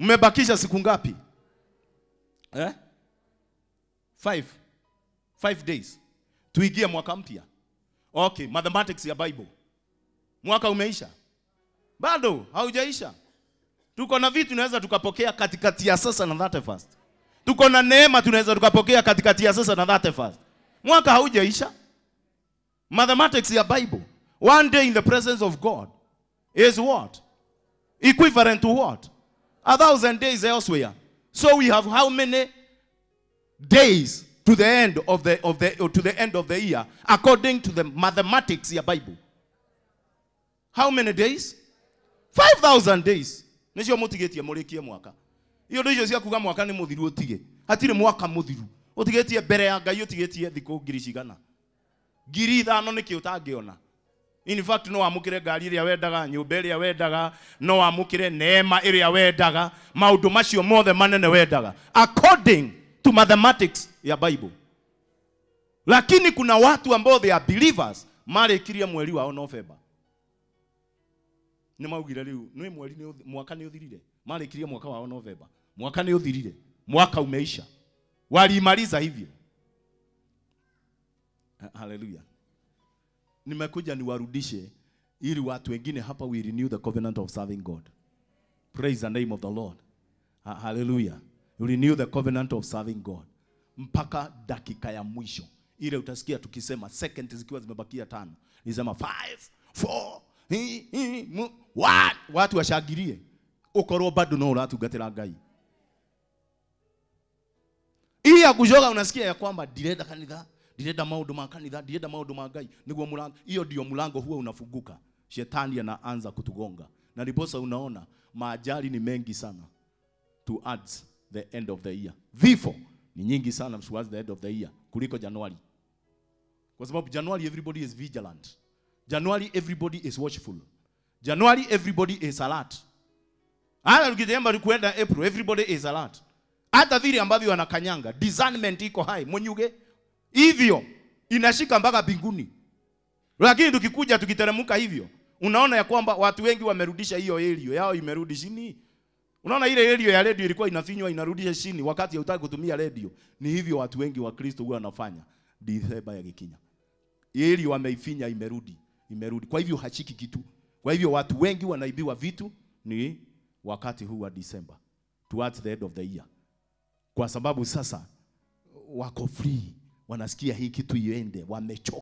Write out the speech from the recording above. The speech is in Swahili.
Mmebakisha siku ngapi? Eh? Five. Five days. Tuingie mwaka mpya. Okay, mathematics ya Bible. Mwaka umeisha? Bado haujaisha. Tuko na vitu tunaweza tukapokea katikati ya sasa na 31st. Tuko na neema tunaweza tukapokea katikati ya sasa na 31st. Mwaka haujaisha. Mathematics ya Bible. One day in the presence of God is what? Equivalent to what? A thousand days elsewhere. So we have how many days to the end of the of the or to the end of the year according to the mathematics ya Bible? How many days? 5000 days. Nicio mutigetie murikie mwaka. Iyo ndio icio cia kuga mwaka ni muthiru utige. Hatire mwaka muthiru. Utigetie mbere ya Ngai utigetie thiku ngiri cigana. Ngiri ithano niki utangiona. In fact no wamukire ngari ĩrĩa wendaga, nyũmba ĩrĩa wendaga, no wamukire neema ĩrĩa wendaga, maũndũ macio mothe manene wendaga according to mathematics ya Bible. Lakini kuna watu ambao they are believers marĩkirie mweri wao November. Nĩ maugire rĩu nĩ mweri nĩ ũthi- mwaka nĩ ũthirire. Marĩkirie mwaka wao November. Mwaka nĩ ũthirire. Mwaka umeisha. Walimaliza hivyo. Hallelujah nimekuja niwarudishe ili watu wengine hapa we renew the covenant of serving God. Praise the name of the Lord. Ha- Hallelujah. We renew the covenant of serving God. Mpaka dakika ya mwisho. Ile utasikia tukisema seconds zikiwa zimebakia tano. Nisema 5 4 hi, hi, mu, what? Watu washangilie. Ukorwo bado no uratungatira Ngai. Hii ya kujoga unasikia ya kwamba ndirenda kanitha, ndirenda maundu ma kanitha, ndirenda maundu ma Ngai, niguo mulango. Hiyo ndio mlango huo unafunguka. Shetani anaanza kutugonga. Na ndiposa unaona maajali ni mengi sana towards the end of the year. Vifo ni nyingi sana towards the end of the year kuliko Januari. Kwa sababu Januari everybody is vigilant. Januari everybody is watchful. Januari everybody is alert. Hata tukitemba kuenda April everybody is alert. Hata vile ambavyo wanakanyanga discernment iko high mwenyuge hivyo inashika mpaka mbinguni. Lakini tukikuja tukiteremka hivyo, unaona ya kwamba watu wengi wamerudisha hiyo elio yao imerudi chini. Unaona ile elio ya radio ilikuwa inafinywa inarudisha chini wakati hautaki kutumia radio. Ni hivyo watu wengi wa Kristo huwa wanafanya. Disemba ya gikinya. Elio wameifinya imerudi, imerudi. Kwa hivyo hashiki kitu. Kwa hivyo watu wengi wanaibiwa vitu ni wakati huu wa Disemba towards the end of the year. Kwa sababu sasa wako free, wanasikia hii kitu iende, wamechoka.